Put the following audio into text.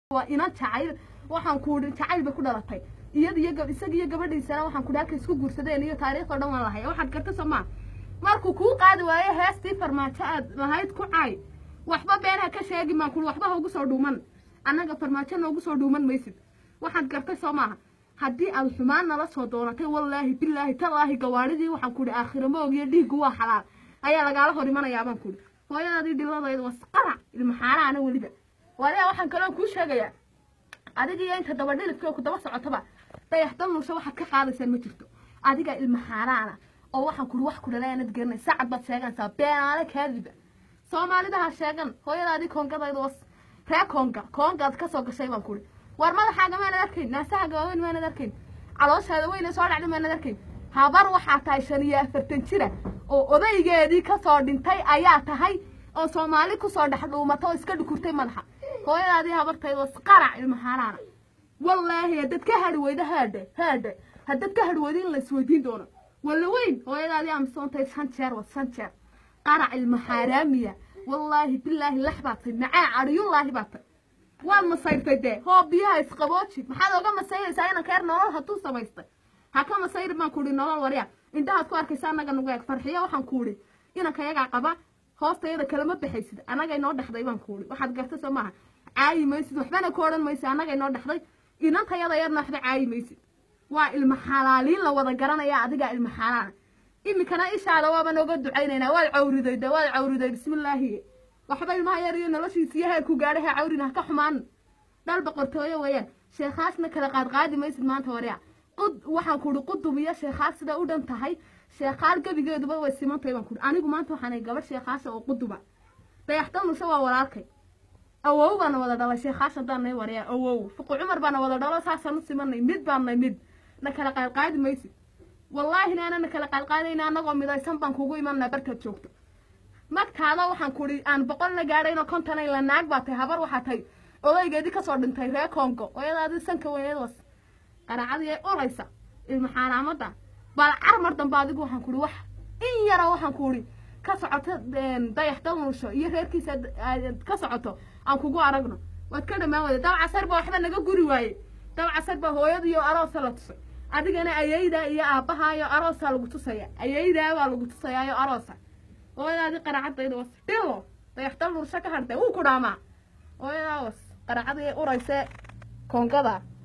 waa inan jacayl waxaan ku idhi jacayl bay ku dhalatay iyada iyo isaga iyo gabadhiisana waxaan ku idhi halkay isku guursadeen iyo taariikhdoo dhan waan lahaya waxaad garta soo maa markuu kuu qaadi waayo heestii farmaajo aad lahayd ku caay waxba beenha ka sheegi maan kuli waxba ha ugu soo dhuuman annaga farmaajo noogu soo dhuuman maysid waxaad gartay soo maaha haddii aad xumaan nala soo doonatay wallaahi bilaahi tallaahi gawaadhidii waxaan ku idhi aakhira moog iyo dhiiggu waa xalaal ayaa lagaala hor imanayaa baan ku idhi hooyadaadii dhiladayda wasqarac ilmaxaaraana weliba waliyaa waxaan kaloo kuu sheegayaa adiga iyo inta daba dhilifka ku daba socotaba dayaxdal nusho waxaad ka qaadaysaan ma jirto adiga ilmaxaaraana oo waxaan kuri wax ku dhalay aanad garanay sacad baad sheeganaysaa beenaale kaadiba soomaalida ha sheegan hooyadaadii koongadayda was ree koonga koongaad ka soo gashay baan kuri war madaxaaga maanad arkayn naasahaaga waaweyn maanad arkayn calooshaada weyne soo dhacday maanad arkayn habar waxaa tahay shan iyo afartan jira oo odaygeedii kasoo dhintay ayaa tahay oo soomaali kusoo dhex dhuumato oo iska dhukurtay madaxa hooyadaadii habartayda was qarac ilmaxaaraana wallaahi haddaad ka hadhi weydo haadhe haadhe haddaad ka hadhi weydo in la isweydiin doono walla weyn hooyadaadii amsoontay shan jeer was shan jeer qarac ilmaxaaraamiya wallaahi bilaahi lax baad tay macaa cadhiyullaahi baad tay waad masayrtay dee hoo biyaha isqabooji maxaad oga masayraysaa inanka yar nolol hadduu samaystay ha ka masayri baan ku idhi nolol warya indhahaad ku arkaysa annaga nagu eeg farxiyo waxaan ku idhi inanka yagaa qaba hoostayada kalama baxaysid annaga inoo dhexday baan ku idhi waxaad garta soo maaha caayi maysid waxbana ku odhan maysid annaga inoo dhexday inantayada yarna waxba caayi maysid waa ilma xalaaliin la wada garanaya adigaa ilma xalaana iminkana ishaada waaba nooga ducaynaynaa waad cawriday de waad cawriday bismillaahi waxba ilmaha yar iyo noloshiisa iyo heerku gaadhay ha cawrin ha ka xumaan dhal boqortooyo weeyaan sheekhaasna kala qaadqaadi maysid maanta warya qud waxaan ku idhi qudub iyo sheekhaas sida u dhan tahay sheekhaal gebigeeduba way simantahay baan ku idhi anigu maanta waxaanay gabadh sheekhaasha oo quduba dayaxdanusha waa walaalkay awow baana wada dhalay sheekhaas haddaan nay warya awow fuqu cumar baana wada dhalo saasaan u simanay mid baannay mid na kala qaadqaadi maysid wallaahina aanana kala qaadqaadayna annagoo midaysan baan kugu imanaa bartaad joogto magtaada waxaan ku idhi aan boqol la gaadhaynoo konton la naag baa tahay habar waxaa tahay odaygeedii kasoo dhintay ree kongo oyadaadii sanka weyneed was qaraacadii ay oraysa ilma xaaraamada bal carmar dambe adigu waxaan ku idhi wax in yara waxaan ku idhi ka socoto dayax dalnuusho iyo reerkiisa ka socoto aan kugu aragno waad ka dhammaan wada dab casar baa waxba naga guri waaye dab casar baa hooyadiiyo aroosa la tusay adigana ayaydaa iyo aabbahayo aroosaa lagu tusaya ayaydaa baa lagu tusayaayo aroosa hooyadaadii qaraacadayda was dhilo dayaxdal nursho ka hadhtay wuu ku dhaamaa hooyadaa was qaraacadii urayse koongada